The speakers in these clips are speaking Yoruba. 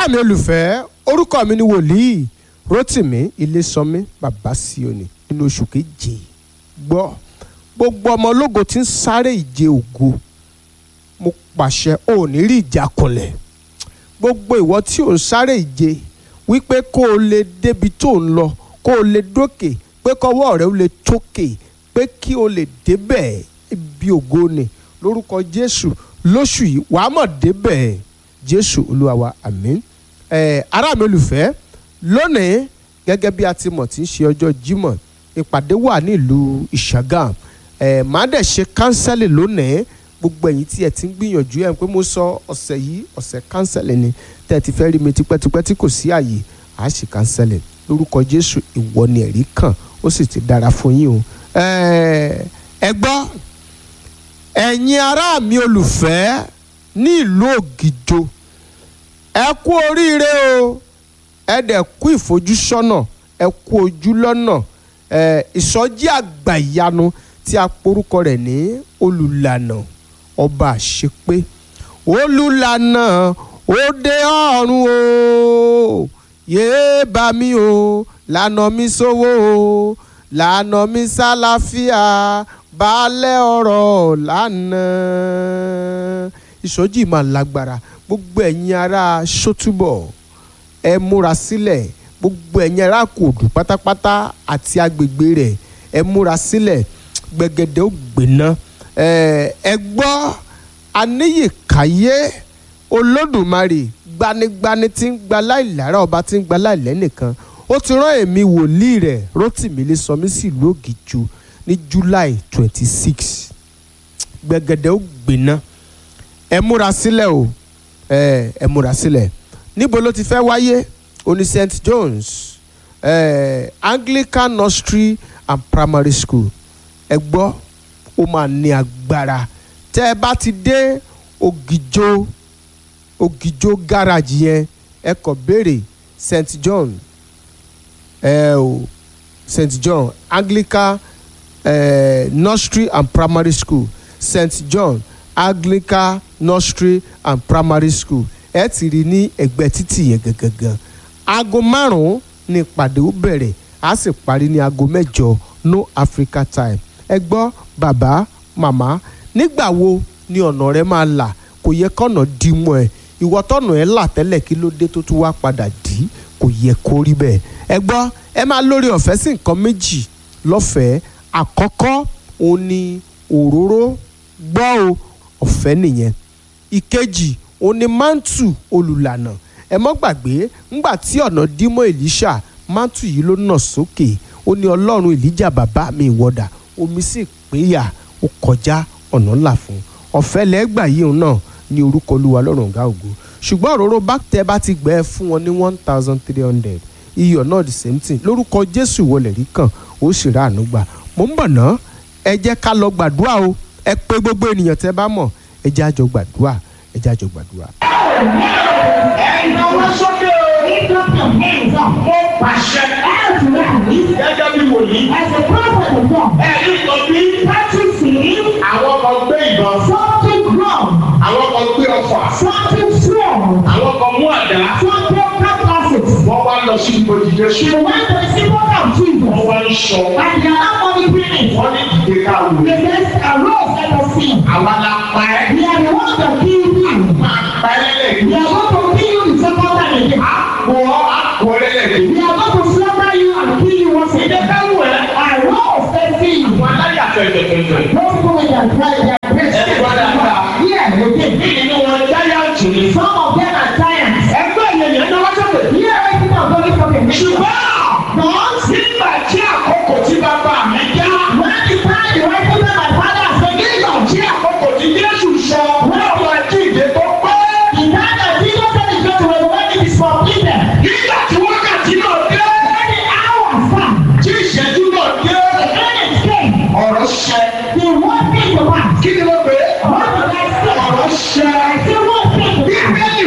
ará mi olùfẹ́ orúkọ mi ni wòlíì Rótìmí Ilésànmí bàbá Síónì nínú oṣù keje gbọ́ gbogbo ọmọ ológo tí ń sáré ìje ògo mo pàṣẹ ò ní rí ìjákulẹ̀ gbogbo ìwọ tí ò ń sáré ìje wípé kó o lè débi tó ń lọ kó o lè dókè pé kọ́wọ́ rẹ ó lè tókè pé kí o lè débẹ̀ ibi ògo ni lórúkọ Jésù lóṣù yìí wàá mọ̀ débẹ̀ Jésù Olúwa wa àmín ẹ̀ ará mi olùfẹ́ lónìí gẹ́gẹ́ bí a ti mọ̀ tí ń ṣe ọjọ́ Jímọ̀ ìpàdé wà nílùú Ìṣàgàm ẹ̀ máa dẹ̀ ṣe kánsẹ́lì lónìí gbogbo ẹ̀yin tí ẹ ti ń gbìyànjú ẹ̀ pé mo sọ ọ̀sẹ̀ yìí ọ̀sẹ̀ kánsẹ́lì ni tẹ́ ẹ ti fẹ́ rí mi tipẹ́tipẹ́ tí kò sí àyè à á ṣe kánsẹ́lì lórúkọ Jésù ìwọ ni ẹ̀rí kàn ó sì ti dára fún yín o ẹ gbọ́ ẹ̀yin ará mi olùfẹ́ ní ìlú Ògìjò ẹ kú oríire o ẹ dẹ̀ kú ìfojúsọ́nà ẹ kú ojú lọ́nà ẹ ìsọjí àgbà ìyanu tí a porúkọ rẹ̀ ní olùlànà ọba àṣepé olùlànà òde ọ̀run o yéé bá mi o lànà mi sówó o lànà mi sálàáfíà baálẹ̀ ọ̀rọ̀ lánàá ìsọjí máa lágbára gbogbo ẹ̀yin ará sótúbọ̀ ẹ múra sílẹ̀ gbogbo ẹ̀yin ará kòdù pátápátá àti agbègbè rẹ̀ ẹ múra sílẹ̀ gbẹ̀gẹ̀dẹ̀ ó gbéná ẹ gbọ́ aníyèkáyé olódùmarè gbanigbani tí ń gba láìlára ọba tí ń gba láìlẹ́nìkan ó ti rán èmi wòlíì rẹ̀ Rótìmí Ilésànmí sílùú Ògìjò ní July twenty six gbẹ̀gẹ̀dẹ̀ ó gbéná ẹ múra sílẹ̀ o ẹ ẹ múra sílẹ̀ níbo ló ti fẹ́ wáyé oní St John's eh, Anglican Nursery and Primary School ẹ gbọ́ ó máa ní agbára tẹ́ ẹ bá ti dé Ògìjò Ògìjò garage yẹn ẹ kọ béèrè St John ẹ o St John Anglican eh, Nursery and Primary School St John Anglican Nursery and Primary School ẹ ti rí ní ẹ̀gbẹ́ títì yẹn gangan aago márùn-ún ní ìpàdé ó bẹ̀rẹ̀ á sì parí ní aago mẹ́jọ no Africa time ẹ gbọ́ bàbá màmá nígbà wo ni ọ̀nà rẹ máa là kò yẹ kọ́nà dí mọ́ ẹ ìwọ tọ́nà ẹ là tẹ́lẹ̀ kí ló dé tó tún wá padà dí kò yẹ kó rí bẹ́ẹ̀ ẹ gbọ́ ẹ máa lórí ọ̀fẹ́ sí nǹkan méjì lọ́fẹ̀ẹ́ àkọ́kọ́ òun ni òróró gbọ́ o ọ̀fẹ́ nìyẹn ìkejì òun ni mántù olùlànà ẹ mọ́ gbàgbé ńgbà tí ọ̀nà dímọ̀ Èlíṣà mántù yìí ló nà sókè ó ní ọlọ́run Èlíjà bàbá mi ìwọ́dà omi sì péyà ó kọjá ọ̀nà ńlá fún ọ̀fẹ́ lẹ́gbà yìí náà ní orúkọ olúwa lọ́rùn ọ̀gá ògo ṣùgbọ́n òróró bá tẹ bá ti gbẹ́ fún wọn ní one thousand three hundred iyọ̀ náà the same thing lórúkọ Jésù wọlé rí kàn ó sì rà àánú gbà mò ń bọ̀ ná ẹ jẹ́ ká lọ gbàdúrà o ẹ pé gbogbo ènìyàn tẹ́ bá mọ̀ ẹ jẹ́ àjọ gbàdúrà ẹ jẹ́ àjọ gbàdúrà. Ẹ̀yin sókè o. Lift up your hands up. Mo pàṣẹ. As rally, Gẹ́gẹ́ bí wòlíì. as a prophet of God, Ẹ̀yin kan bí practicing àwọn kan gbé ìbọn. something wrong, Àwọn kan gbé ọfà. something strong, Àwọn kan mú àdá. something classes. Wọ́n wá lọ sí ibojì Jésù. They went to the symbol of Wọ́n Jesus, wá ń sọ. and they are not monitoring it. Wọ́n ní ìdè ká wò. They just arose let us see. Àwa la pa ẹ́. We are the ones that kill you. Máa pa ẹ́ lẹ́lẹ̀. We are going to kill you the second time again. Àpò ọ́ àpò ọ́ lẹ́lẹ̀. We are going to slaughter you and kill you once Ìdè again. ká wò ẹ́. I was facing you. Àwọn aláyà fẹ̀fẹ̀fẹ̀fẹ̀. Those people with their pride, their breast. Ẹ gbọ́ dáadáa. Yeah, okay. Bí nínú wọn jáyàntì ni. Some of them are giants. Ẹgbẹ́ yẹn yẹn náwó sókè. Yeah, right now, don't look up at me. Ṣùgbọ́n But nígbà tí àkókò tí bàbá mi já. when the time the right people my father has been given, Tí àkókò tí Jésù sọ. Wọ́n wọ àjíǹde tó pẹ́. the time that Jesus said is going to reign when it is completed, Nígbà tí wákàtí náà dé. when the hour come, Tí ìṣẹ́jú náà dé. the minutes came, Ọ̀rọ̀ ṣẹ. the one thing to pass. Kí ni wọ́n pè é? What did I say? Ọ̀rọ̀ ṣẹ. I say one thing to pass. Bíbélì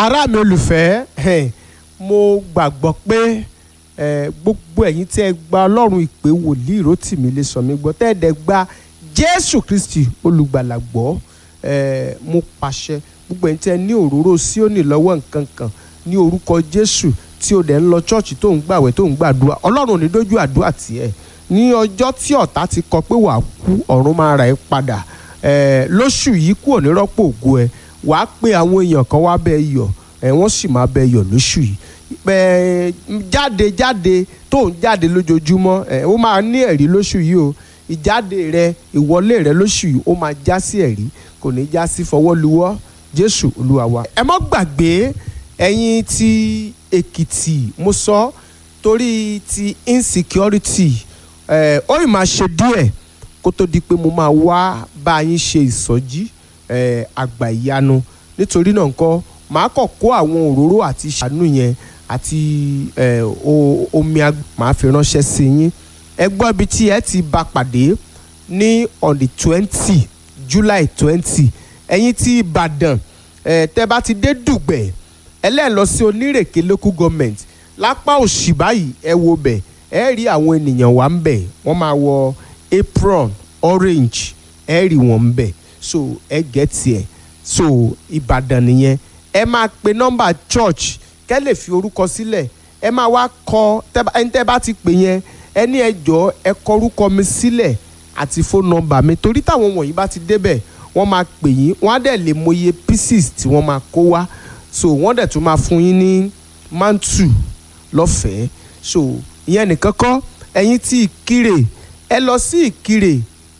ará mi olùfẹ́ eh, mo gbàgbọ́ pé eh, gbogbo ẹ̀yin tí ẹ gba ọlọ́run ìpè wòlíì Rótìmí lè sọ mí gbọ́ tẹ́ ẹ dẹ̀ gba jésù kristi olùgbàlà gbọ́ eh, mo pàṣẹ gbogbo ẹ̀yin tí ẹ ní òróró síónì lọ́wọ́ nǹkan kan ní orúkọ jésù tí o dẹ̀ ń lọ chọ́ọ̀chì tó ń gbàwẹ̀ tó ń gbàdúrà ọlọ́run ò ní dójú àdúrà tiẹ̀ ní ọjọ́ tí ọ̀tá ti kọ pé wàá kú ọ̀run máa ra ẹ padà eh, lóṣù yìí kú òní rọ́pò ògo ẹ wàá pe àwọn èèyàn kan wá bẹ́ẹ̀ yọ̀ ẹ̀ wọ́n sì máa bẹ́ẹ̀ yọ̀ lóṣù yìí ẹ jáde jáde tó ń jáde lójoojúmọ́ ẹ ó máa ní ẹ̀rí lóṣù yìí o ìjáde rẹ ìwọlé rẹ lóṣù yìí ó máa já sí ẹ̀rí kò ní já sí fọwọ́luwọ́ jésù olúwa wa. ẹ mọ́ gbàgbé ẹ̀yin ti èkìtì mo sọ torí ti insecurity ẹ ó ì máa ṣe díẹ̀ kó tó di pé mo máa wá bá yín ṣe ìsọjí ẹ àgbà ìyanu nítorí náà nǹkan màá kàn kó àwọn òróró àti ṣàánú yẹn àti ẹ, o- omi ag- màá fi ránṣẹ́ sí yín ẹ gbọ́ ibi tí ẹ ti bá pàdé ní on the twenty july twenty ẹ̀yin tí ìbàdàn ẹ, tẹ́ bá ti dé dùgbẹ̀ ẹlẹ́ẹ̀lọ sí onírèké local government lápá òsì báyìí ẹ wo bẹ̀ ẹ rí àwọn ènìyàn wà ń bẹ̀ wọ́n máa wọ apron orange ẹ rí wọn ń bẹ̀ so ẹ gẹ̀ẹ́tì ẹ̀ so ìbàdàn nìyẹn ẹ máa pe nọ́mbà church kẹ́ lè fi orúkọ sílẹ̀ ẹ máa wá kọ tẹ́ bá- ẹni tẹ́ bá ti pè yẹn ẹ ní ẹ jọ̀ọ́ ẹ kọ orúkọ mi sílẹ̀ àti phone number mi torí táwọn wọ̀nyí bá ti débẹ̀ wọ́n máa pè yín wọ́n á dẹ̀ lè mọye pieces tí wọ́n máa kó wá so wọ́n dẹ̀ tún máa fún yín ní mantu lọ́fẹ̀ẹ́ so ìyẹn nìkan kọ́ ẹ̀yin tí ìkirè ẹ lọ sí ìkirè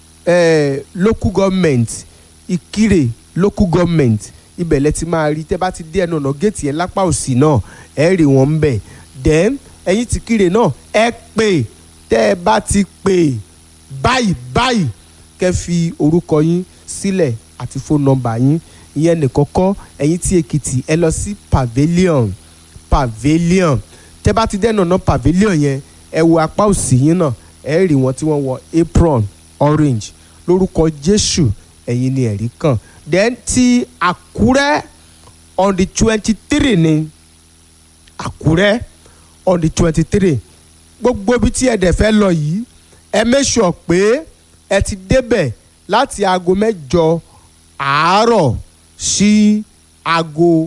eh, local government ìkirè local government ibẹ̀ lẹ ti máa rí tẹ́ bá ti dé ẹnu ọ̀nà géètì yẹn lápá òsì náà ẹ rí wọn ń bẹ̀ then ẹ̀yin ti kiri náà ẹ pè tẹ́ ẹ bá ti pè báyìí báyìí kẹ́ fi orúkọ yín sílẹ̀ àti phone number yín ìyẹn nìkan kọ́ ẹ̀yin tí èkìtì ẹ lọ sí pavilion pavilion tẹ́ bá ti dé ẹnu ọ̀nà pavilion yẹn ẹ wo apá òsì yín náà ẹ rí wọn tí wọ́n wọ apron orange lórúkọ jésù ẹ̀yin ni ẹ̀rí kàn then ti àkúrẹ́ on the twenty three ni àkúrẹ́ on the twenty three gbogbo ibi tí ẹ dẹ̀ fẹ́ lọ yìí ẹ make sure pé ẹ ti débẹ̀ láti aago mẹ́jọ àárọ̀ sí aago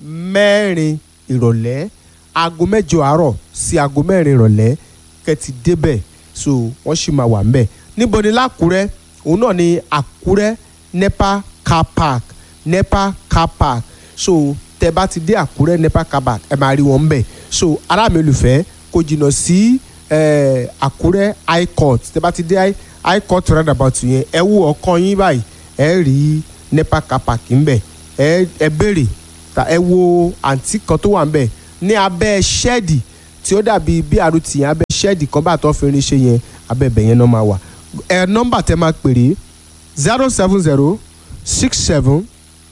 mẹ́rin ìrọ̀lẹ́ aago mẹ́jọ àárọ̀ sí aago mẹ́rin ìrọ̀lẹ́ kẹ́ ti débẹ̀ so wọ́n sì máa wà ń bẹ̀ níbo ni lákúrẹ́ òun náà ni àkúrẹ́ nepa car park nepa car park so tẹ bá ti dé àkúrẹ́ nepa car park ẹ máa rí wọn ń bẹ̀ so ará mi olùfẹ́ kò jìnnà sí eh, àkúrẹ́ high court tẹ bá ti dé high- high court roundabout yẹn ẹ wo ọkàn yín báyìí ẹ rí nepa car park ń bẹ̀ ẹ ẹ béèrè ta ẹ wo àǹtí kan tó wà ń bẹ̀ ní abẹ́ ṣẹ́ẹ̀dì tí ó dàbí bí àrùtì yẹn abẹ́ ṣẹ́ẹ̀dì kan bá tọ́ fi rin ṣe yẹn abẹ́ bẹ̀ yẹn náà máa wà ẹ nọ́mbà tẹ máa pèrè zero seven zero six seven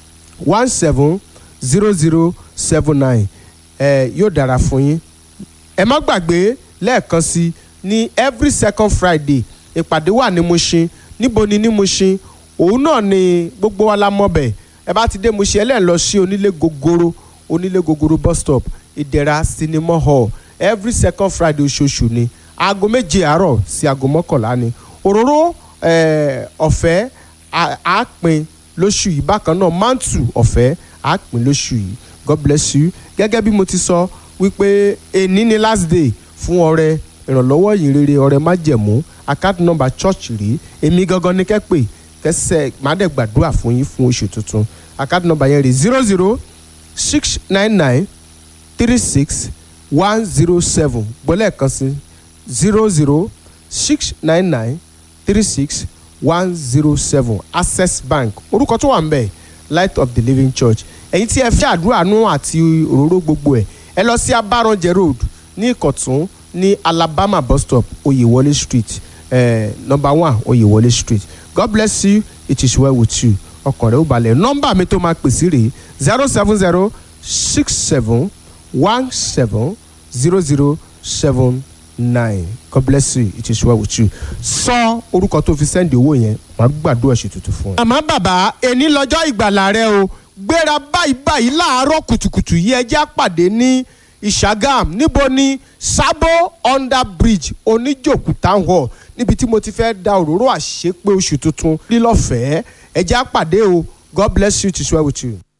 one seven zero zero seven nine ẹ yóò dára fún yín ẹ má gbàgbé lẹ́ẹ̀kan sí ní every second friday ìpàdé wà ní Mushin níbo ni ní Mushin òun náà ni gbogbo wa la mọ̀ bẹ̀ ẹ bá ti dé Mushin ẹ lẹ́ẹ̀ lọ sí onílé gogoro onílé gogoro bus stop ìdẹ̀ra cinema hall every second friday oṣooṣù ni aago méje àárọ̀ sí aago mọ́kànlá ni òróró eh, ọ̀fẹ́ á- á pín lóṣù yìí bákan náà mantu ọ̀fẹ́ á pín lóṣù yìí god bless you gẹ́gẹ́ bí mo ti sọ wípé èní ni last day fún ọrẹ ìrànlọ́wọ́ yìí rere ọrẹ májẹ̀mú account number church rí èmi gangan ní kẹ́pẹ́ kẹsẹ̀ máa dẹ̀ gbàdúrà fún yín fún oṣù tuntun account number yẹn rí zero zero six nine nine three six one zero seven gbọ́lẹ̀ kan sí zero zero six nine nine three six one zero seven access bank orúkọ tó wà ń bẹ̀ light of the living church ẹ̀yin tí ẹ fẹ́ àdúrà nù àti òróró gbogbo ẹ̀ ẹ lọ sí abaranjẹ road ní ìkọ̀tún ní alabama bus stop oyewole street eh, number one oyewole street god bless you it is well with you ọkàn rẹ ó balẹ̀ nọ́mbà mi tó máa pèsè rèé zero seven zero six seven one seven zero zero seven nine god bless you it is well with you sọ orúkọ tó fi sẹ́ndì owó yẹn wàá gbàdúrà ṣètùtù fún ẹ. àmọ́ bàbá ẹni lọ́jọ́ ìgbàlà rẹ o gbéra báyìí báyìí láàárọ̀ kùtùkùtù yìí ẹjẹ́ àpàdé ní ìṣàgàm níbo ni sábò under bridge oníjòkú town hall níbi tí mo ti fẹ́ da òróró àṣepé oṣù tuntun lílọ́fẹ̀ẹ́ ẹjẹ́ àpàdé o god bless you to swear with you.